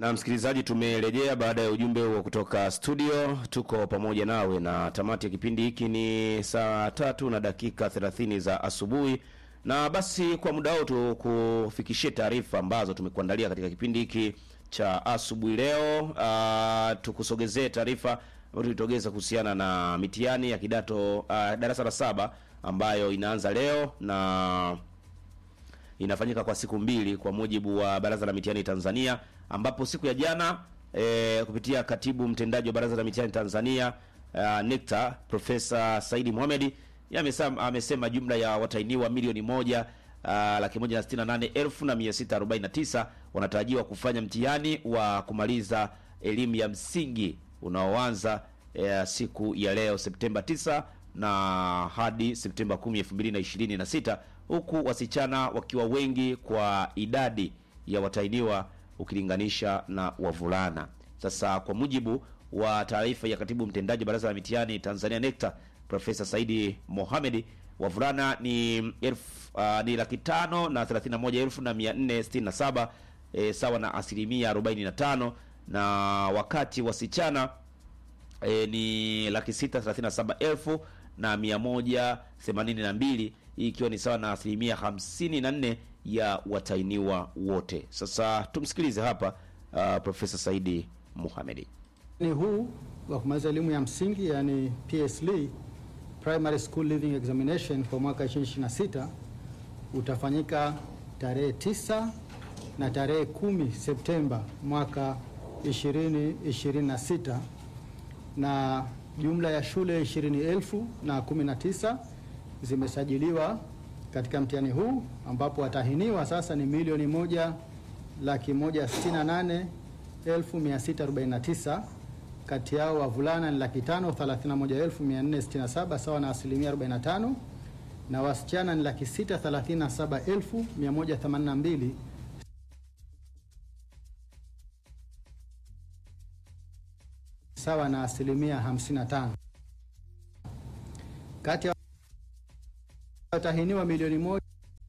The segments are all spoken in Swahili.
Na msikilizaji, tumerejea baada ya ujumbe huo kutoka studio. Tuko pamoja nawe na tamati ya kipindi hiki ni saa tatu na dakika 30 za asubuhi, na basi kwa muda huu tukufikishie taarifa ambazo tumekuandalia katika kipindi hiki cha asubuhi leo. Uh, tukusogezee taarifa ambayo tulitogeza kuhusiana na mitihani ya kidato uh, darasa la saba ambayo inaanza leo na inafanyika kwa siku mbili kwa mujibu wa Baraza la Mitihani Tanzania, ambapo siku ya jana e, kupitia katibu mtendaji wa Baraza la Mitihani Tanzania uh, NECTA Profesa Saidi Mohamed amesema, amesema jumla ya watahiniwa milioni moja uh, laki moja na sitini na nane elfu na mia sita arobaini na tisa wanatarajiwa kufanya mtihani wa kumaliza elimu ya msingi unaoanza e, siku ya leo Septemba 9 na hadi Septemba 10, 2026 huku wasichana wakiwa wengi kwa idadi ya watahiniwa ukilinganisha na wavulana. Sasa kwa mujibu wa taarifa ya katibu mtendaji baraza la mitihani Tanzania NECTA Profesa Saidi Mohamed, wavulana ni elfu uh, ni laki tano na thelathini na moja elfu na mia nne sitini na saba e, sawa na asilimia arobaini na tano na wakati wasichana e, ni laki sita thelathini na saba elfu na mia moja themanini na mbili hii ikiwa ni sawa na asilimia hamsini na nne ya watainiwa wote. Sasa tumsikilize hapa uh, Profesa Saidi Mohamed. Ni huu wa kumaliza elimu ya msingi yani PSLE, Primary School Leaving Examination kwa mwaka 2026 utafanyika tarehe tisa na tarehe kumi Septemba mwaka 2026 na jumla ya shule ishirini elfu na kumi na tisa zimesajiliwa katika mtihani huu ambapo watahiniwa sasa ni milioni moja laki moja sitini na nane elfu mia sita arobaini na tisa. Kati yao wavulana ni laki tano thelathini na moja elfu mia nne sitini na saba sawa na asilimia arobaini na tano na wasichana ni laki sita thelathini na saba elfu mia moja themanini na mbili sawa na asilimia 55. Kati ya watahiniwa milioni moja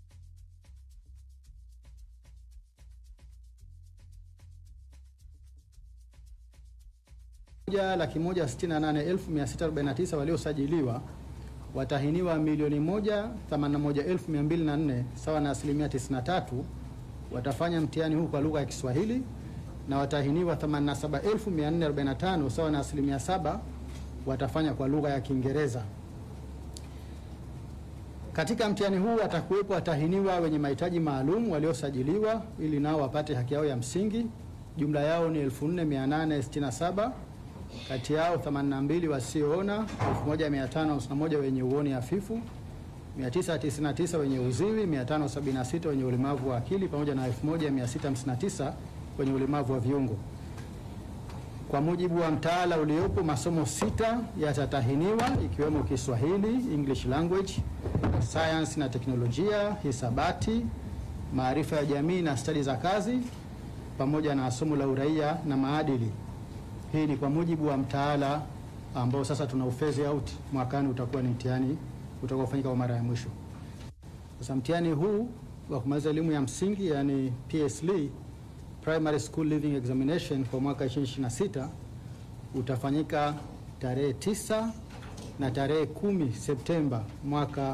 laki moja sitini na nane elfu mia sita arobaini na tisa waliosajiliwa, watahiniwa milioni moja themanini na moja elfu mia mbili na nne sawa na asilimia 93 watafanya mtihani huu kwa lugha ya Kiswahili na watahiniwa 87445 sawa na asilimia saba watafanya kwa lugha ya Kiingereza. Katika mtihani huu watakuwepo watahiniwa wenye mahitaji maalum waliosajiliwa ili nao wapate haki yao ya msingi. Jumla yao ni 4867 kati yao 82 wasioona, 1551 wenye uoni hafifu, 999 wenye uziwi, 576 wenye ulemavu wa akili pamoja na 1659 wenye ulemavu wa viungo. Kwa mujibu wa mtaala uliopo, masomo sita yatatahiniwa ikiwemo Kiswahili, English language, science na teknolojia, hisabati, maarifa ya jamii na stadi za kazi, pamoja na somo la uraia na maadili. Hii ni kwa mujibu wa mtaala ambao sasa tuna ufezi out, mwakani utakuwa ni mtihani utakaofanyika kwa mara ya mwisho. Sasa mtihani huu wa kumaliza elimu ya msingi yani PSLE Primary School Leaving Examination kwa mwaka 2026 utafanyika tarehe tisa na tarehe kumi Septemba mwaka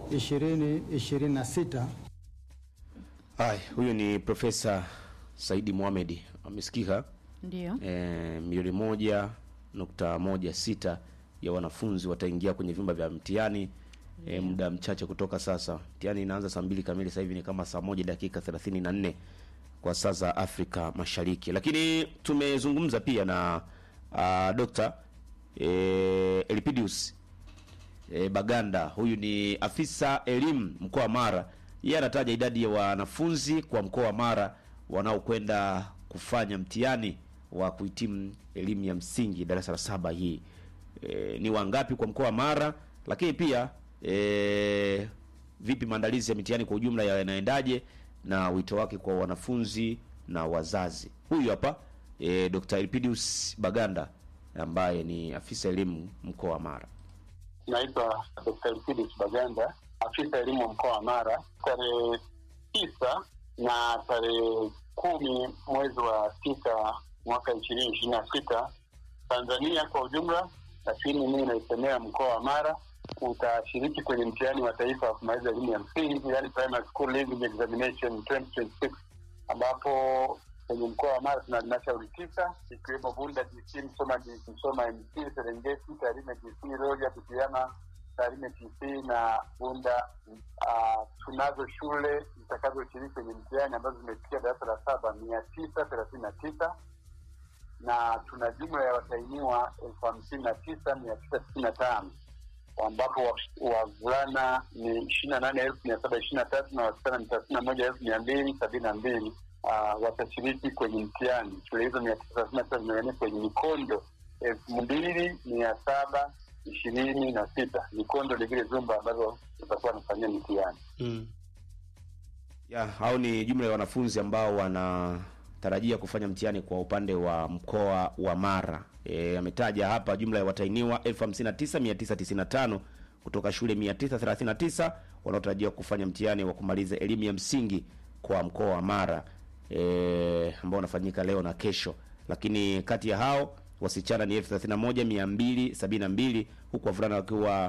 2026. Hai, huyu ni Profesa Saidi Mohamed amesikika. Ndio. E, milioni moja nukta moja sita ya wanafunzi wataingia kwenye vyumba vya mtihani e, muda mchache kutoka sasa. Mtihani inaanza saa mbili kamili, sasa hivi ni kama saa moja dakika thelathini na nne kwa saa za Afrika Mashariki. Lakini tumezungumza pia na uh, Dr. e, Elpidius e, Baganda. Huyu ni afisa elimu mkoa wa Mara. Yeye anataja idadi ya wanafunzi kwa mkoa wa Mara wanaokwenda kufanya mtihani wa kuhitimu elimu ya msingi darasa la saba hii e, ni wangapi kwa mkoa wa Mara, lakini pia e, vipi maandalizi ya mitihani kwa ujumla yanaendaje na wito wake kwa wanafunzi na wazazi. Huyu hapa e, Dr. Elpidius Baganda ambaye ni afisa elimu mkoa wa Mara. Naitwa Dr. Elpidius Baganda, afisa elimu mkoa wa Mara. Tarehe tisa na tarehe kumi mwezi wa sita mwaka ishirini ishirini na sita Tanzania kwa ujumla, lakini mimi naisemea mkoa wa Mara utashiriki kwenye mtihani wa taifa wa kumaliza elimu ya msingi, yani primary school leaving examination 2026 ambapo kwenye mkoa wa Mara tuna halmashauri tisa ikiwemo Bunda DC, Msoma DC, Msoma MC, Serengeti, Tarime DC, Rorya, Butiama, Tarime TC na Bunda. Uh, tunazo shule zitakazoshiriki kwenye mtihani ambazo zimefikia darasa la saba mia tisa thelathini na tisa na tuna jumla ya watahiniwa elfu hamsini na tisa mia tisa tisini na tano ambapo wavulana ni ishirini na nane elfu mia saba ishirini na tatu na wasichana ni thelathini na moja elfu mia mbili sabini na mbili uh, watashiriki kwenye mtihani. Shule hizo mia tisa thelathini na tisa zimegawanyika kwenye mikondo elfu mbili mia saba ishirini na sita mikondo ni vile zumba ambazo zitakuwa wanafanyia mitihani mm. ya hao ni jumla ya wanafunzi ambao wanatarajia kufanya mtihani kwa upande wa mkoa wa Mara. E, ametaja hapa jumla ya watahiniwa 59995 kutoka shule 939 wanaotarajiwa kufanya mtihani wa kumaliza elimu ya msingi kwa mkoa wa Mara e, ambao unafanyika leo na kesho, lakini kati ya hao wasichana ni 31272 huku wavulana wakiwa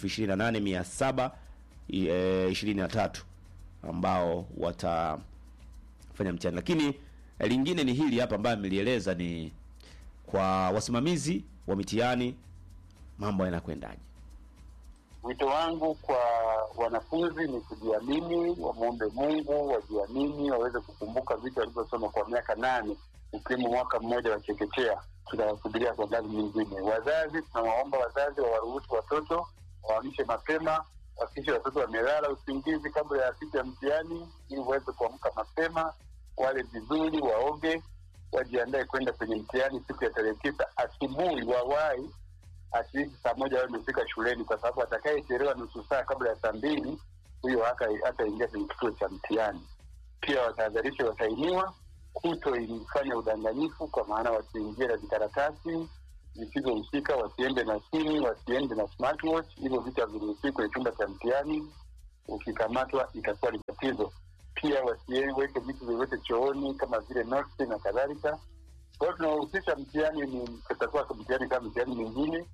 28723 ambao watafanya mtihani. Lakini lingine ni hili hapa ambayo amelieleza ni kwa wasimamizi wa mitihani, mambo yanakwendaje? Wito wangu kwa wanafunzi ni kujiamini, wamwombe Mungu, wajiamini, waweze kukumbuka vitu walivyosoma kwa miaka nane, ukiwemo mwaka mmoja wa chekechea. Tunawasubiria kwa ngazi nyingine. Wazazi, tunawaomba wazazi wawaruhusu watoto waamshe mapema, wakishe watoto wamelala usingizi kabla ya siku ya mtihani, ili waweze kuamka mapema, wale vizuri, waoge, wajiandae kwenda kwenye mtihani siku ya tarehe tisa asubuhi, wawahi atleast saa moja wao imefika shuleni, kwa sababu atakayechelewa nusu saa kabla ya saa mbili huyo hataingia kwenye kituo cha mtihani. Pia watahadharisha watahiniwa kutoifanya udanganyifu, kwa maana wasiingie na vikaratasi zisizohusika, wasiende na simu, wasiende na smartwatch. Hivyo vitu haviruhusiwi kwenye chumba cha mtihani. Ukikamatwa itakuwa ni tatizo. Pia wasiweke vitu vyovyote chooni kama vile notes na kadhalika. Kwa hiyo tunahusisha mtihani ni kutakuwa mtihani kama mtihani mingine.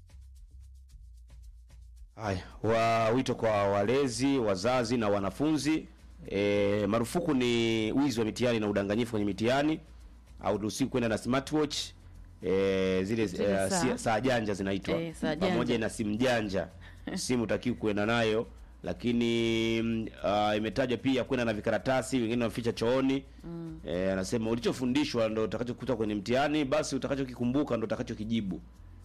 Haya, wa wito kwa walezi, wazazi na wanafunzi. E, marufuku ni wizi wa mitihani na udanganyifu kwenye mitihani. Hauruhusiwi kwenda na smartwatch e, zile Zile e, saa. si- saa janja zinaitwa Eh, saa janja. pamoja na simu janja. Simu utakiwi kwenda nayo, lakini mm, ah, imetajwa pia kwenda na vikaratasi, wengine waficha chooni. Eh, anasema ulichofundishwa ndo utakachokuta kwenye mtihani, basi utakachokikumbuka ndo utakachokijibu.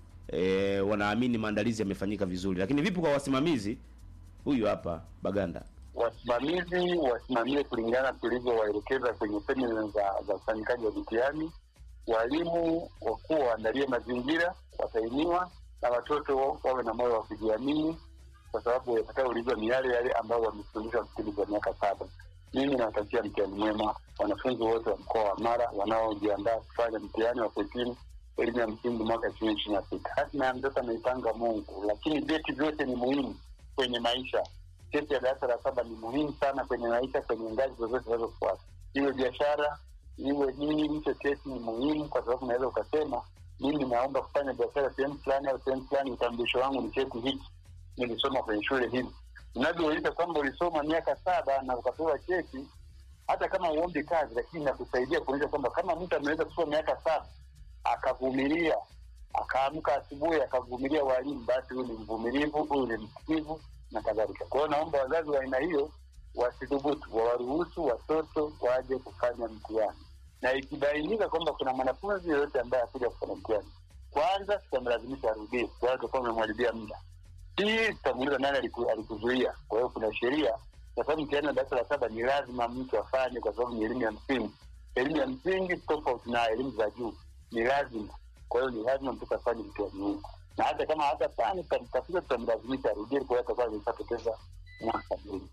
E, wanaamini maandalizi yamefanyika vizuri, lakini vipi kwa wasimamizi? Huyu hapa Baganda. Wasimamizi wasimamie kulingana tulivyowaelekeza kwenye semina za za ufanyikaji wa mitihani. Walimu wakuu waandalie mazingira, watahiniwa na watoto wawe na moyo wa kujiamini, kwa sababu yatakayoulizwa ni yale yale ambayo wamefundishwa kipindi cha miaka saba. Mimi nawatakia mtihani mwema wanafunzi wote wa mkoa wa Mara wanaojiandaa kufanya mtihani wa kuhitimu elimu ya msingi mwaka ishirini ishirini na sita. Hatima ya mtoto ameipanga Mungu, lakini vyeti vyote ni muhimu kwenye maisha. Cheti ya darasa la saba ni muhimu sana kwenye maisha, kwenye ngazi zozote zinazofuata, iwe biashara iwe nini, hicho cheti ni muhimu, kwa sababu unaweza ukasema mimi naomba kufanya biashara sehemu fulani au sehemu fulani, utambulisho wangu ni cheti hiki, nilisoma kwenye shule hizi. Unavyoonyesha kwamba ulisoma miaka saba na ukapewa cheti, hata kama uombi kazi, lakini nakusaidia kuonyesha kwamba kama mtu ameweza kusoma miaka saba akavumilia, akaamka asubuhi akavumilia walimu, basi huyu ni mvumilivu, huyu ni msikivu na kadhalika. Kwa hiyo naomba wazazi wa aina hiyo wasidhubutu, wawaruhusu watoto waje kufanya mtihani, na ikibainika kwamba kuna mwanafunzi yoyote ambaye akuja kufanya mtihani, kwanza tutamlazimisha arudie, kwa hiyo tutakuwa umemharibia muda. Pili, tutamuuliza nani aliku- alikuzuia. Kwa hiyo kuna sheria, kwa sababu mtihani wa darasa la saba ni lazima mtu afanye, kwa sababu ni elimu ya msingi. Elimu ya msingi tofauti na elimu za juu, ni lazima. Kwa hiyo ni lazima mtoto afanye mtihani huu, na hata kama hatafanya, tutamtafuta, tutamlazimisha arudie. Kwa hiyo atakuwa ameshapoteza mwaka mzima.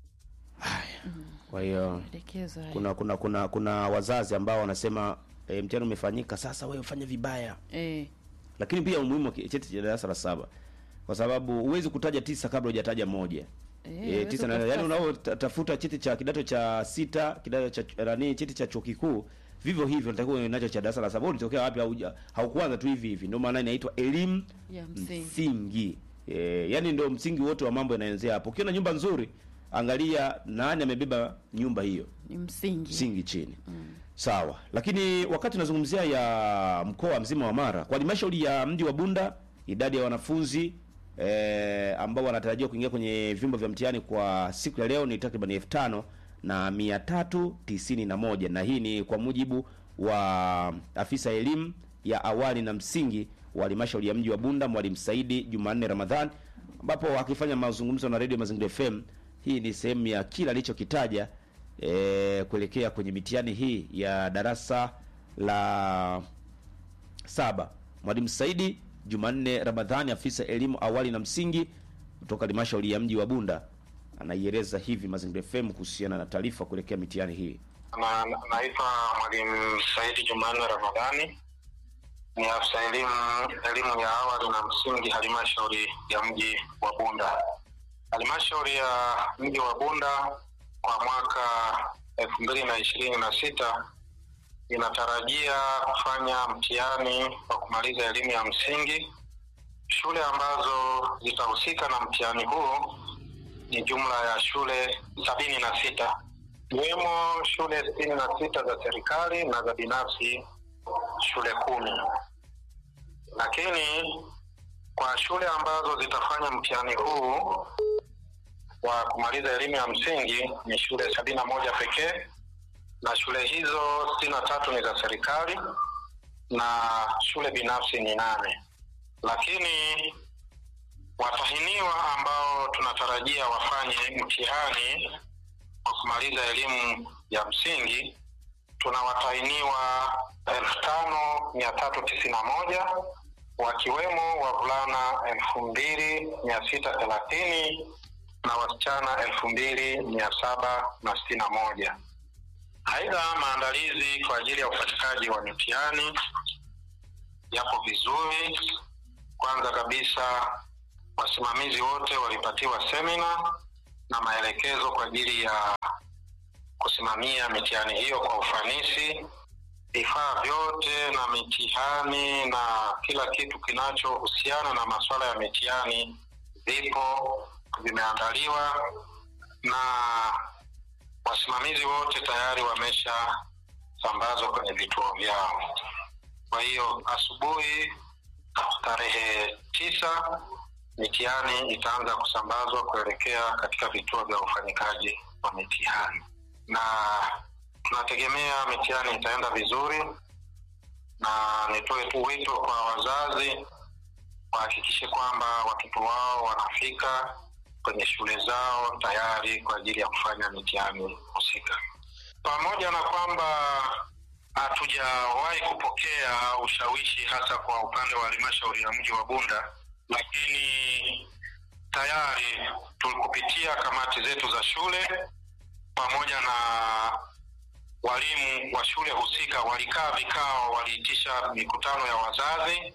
Kwa hiyo Maelekezo haya. kuna kuna kuna kuna wazazi ambao wanasema e, mtihani umefanyika, sasa wewe ufanye vibaya. Eh, Lakini pia umuhimu wa ki- cheti cha darasa la saba, kwa sababu huwezi kutaja tisa kabla hujataja moja. Eh, Eh, tisa na wewe yani utafuta- unaotafuta cheti cha kidato cha sita kidato cha nani cheti cha chuo kikuu vivyo hivyo natakiwa uwe nacho cha darasa la saba ulitokea wapi hauja haukuanza tu hivi hivi ndio maana inaitwa elimu ya msingi msingi e, yani ndio msingi wote wa mambo yanaanzia hapo ukiona nyumba nzuri angalia nani amebeba nyumba hiyo ni msingi msingi chini sawa lakini wakati tunazungumzia ya mkoa mzima wa mara kwa halmashauri ya mji wa bunda idadi ya wanafunzi eh, ambao wanatarajiwa kuingia kwenye vyumba vya mtihani kwa siku ya leo ni takriban elfu tano na mia tatu tisini na moja na hii ni kwa mujibu wa afisa elimu ya awali na msingi wa halmashauri ya mji wa bunda mwalimu saidi jumanne ramadhan ambapo akifanya mazungumzo na redio mazingira fm hii ni sehemu ya kila alichokitaja e, kuelekea kwenye mitihani hii ya darasa la saba mwalimu saidi jumanne ramadhani afisa elimu awali na msingi kutoka halmashauri ya mji wa bunda anaieleza hivi mazingira fm kuhusiana na taarifa kuelekea mitihani hii na naitwa mwalimu Saidi Jumanne Ramadhani, ni afisa elimu elimu ya awali na msingi halmashauri ya mji wa Bunda. Halmashauri ya mji wa Bunda kwa mwaka elfu mbili na ishirini na sita inatarajia kufanya mtihani wa kumaliza elimu ya msingi. Shule ambazo zitahusika na mtihani huu ni jumla ya shule sabini na sita ikiwemo shule sitini na sita za serikali na za binafsi shule kumi lakini kwa shule ambazo zitafanya mtihani huu wa kumaliza elimu ya msingi ni shule sabini na moja pekee na shule hizo sitini na tatu ni za serikali na shule binafsi ni nane lakini watahiniwa ambao tunatarajia wafanye mtihani wa kumaliza elimu ya msingi tuna watahiniwa elfu tano mia tatu tisini na moja wakiwemo wavulana elfu mbili mia sita thelathini na wasichana elfu mbili mia saba na sitini na moja aidha maandalizi kwa ajili ya ufanyikaji wa mitihani yapo vizuri kwanza kabisa wasimamizi wote walipatiwa semina na maelekezo kwa ajili ya kusimamia mitihani hiyo kwa ufanisi. Vifaa vyote na mitihani na kila kitu kinachohusiana na masuala ya mitihani vipo, vimeandaliwa na wasimamizi wote tayari wameshasambazwa kwenye vituo vyao. Kwa hiyo asubuhi tarehe tisa mitihani itaanza kusambazwa kuelekea katika vituo vya ufanyikaji wa mitihani, na tunategemea mitihani itaenda vizuri, na nitoe tu wito kwa wazazi wahakikishe kwamba watoto wao wanafika kwenye shule zao tayari kwa ajili ya kufanya mitihani husika, pamoja na kwamba hatujawahi kupokea ushawishi hasa kwa upande wa halmashauri ya mji wa Bunda lakini tayari tulikupitia kamati zetu za shule pamoja na walimu wa shule husika walikaa vikao, waliitisha mikutano ya wazazi,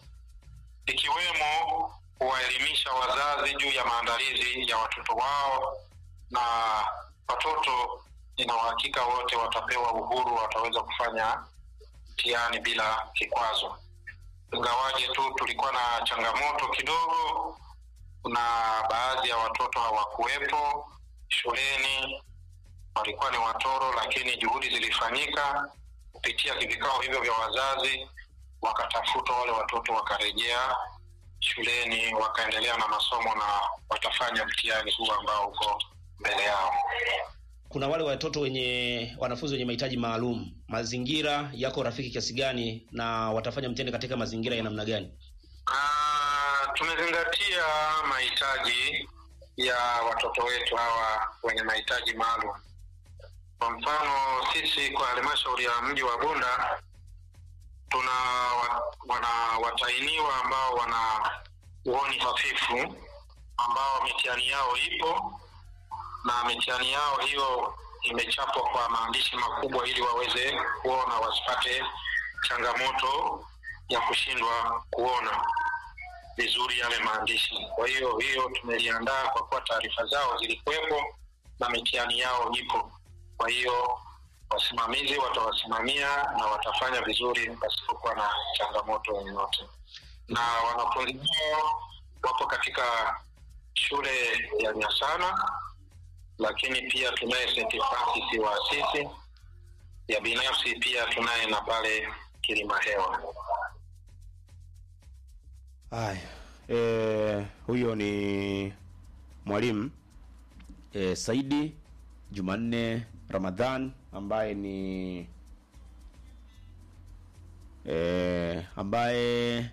ikiwemo kuwaelimisha wazazi juu ya maandalizi ya watoto wao, na watoto ina uhakika wote watapewa uhuru, wataweza kufanya mtihani bila kikwazo ingawaje tu tulikuwa na changamoto kidogo, kuna baadhi ya watoto hawakuwepo shuleni, walikuwa ni watoro, lakini juhudi zilifanyika kupitia vikao hivyo vya wazazi, wakatafutwa wale watoto wakarejea shuleni, wakaendelea na masomo na watafanya mtihani huu ambao uko mbele yao. kuna wale watoto wenye wanafunzi wenye mahitaji maalum mazingira yako rafiki kiasi gani na watafanya mtihani katika mazingira ya namna gani Ah, tumezingatia mahitaji ya watoto wetu hawa wenye mahitaji maalum. Kwa mfano, sisi kwa halmashauri ya mji wa Bunda tuna wa- wana watainiwa ambao wana uoni hafifu ambao mitihani yao ipo na mitihani yao hiyo imechapwa kwa maandishi makubwa ili waweze kuona wasipate changamoto ya kushindwa kuona vizuri yale maandishi. Kwa hiyo hiyo tumeliandaa kwa kuwa taarifa zao zilikuwepo na mitihani yao ipo. Kwa hiyo wasimamizi watawasimamia na watafanya vizuri pasipokuwa na changamoto yoyote, na wanafunzi hao wapo katika shule ya Nyasana, lakini pia tunaye St. Francis wa Asisi ya binafsi, pia tunaye na pale Kilima Hewa. Haya, e, huyo ni mwalimu e, Saidi Jumanne Ramadhan ambaye ni e, ambaye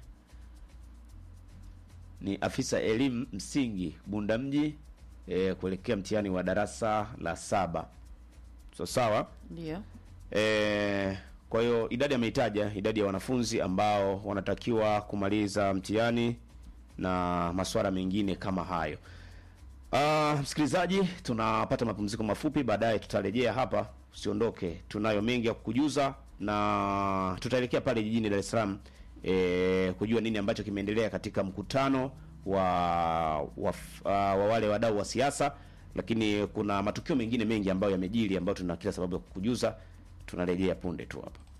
ni afisa elimu msingi Bunda mji e, kuelekea mtihani wa darasa la saba. So, sawa Ndio. E, kwa hiyo idadi ameitaja idadi ya wanafunzi ambao wanatakiwa kumaliza mtihani na masuala mengine kama hayo. Ah, msikilizaji, tunapata mapumziko mafupi, baadaye tutarejea hapa. Usiondoke, tunayo mengi ya kukujuza na tutaelekea pale jijini Dar es Salaam e, kujua nini ambacho kimeendelea katika mkutano wa wa, uh, wa wale wadau wa siasa, lakini kuna matukio mengine mengi ambayo yamejiri ambayo tuna kila sababu ya kukujuza. Tunarejea punde tu hapa.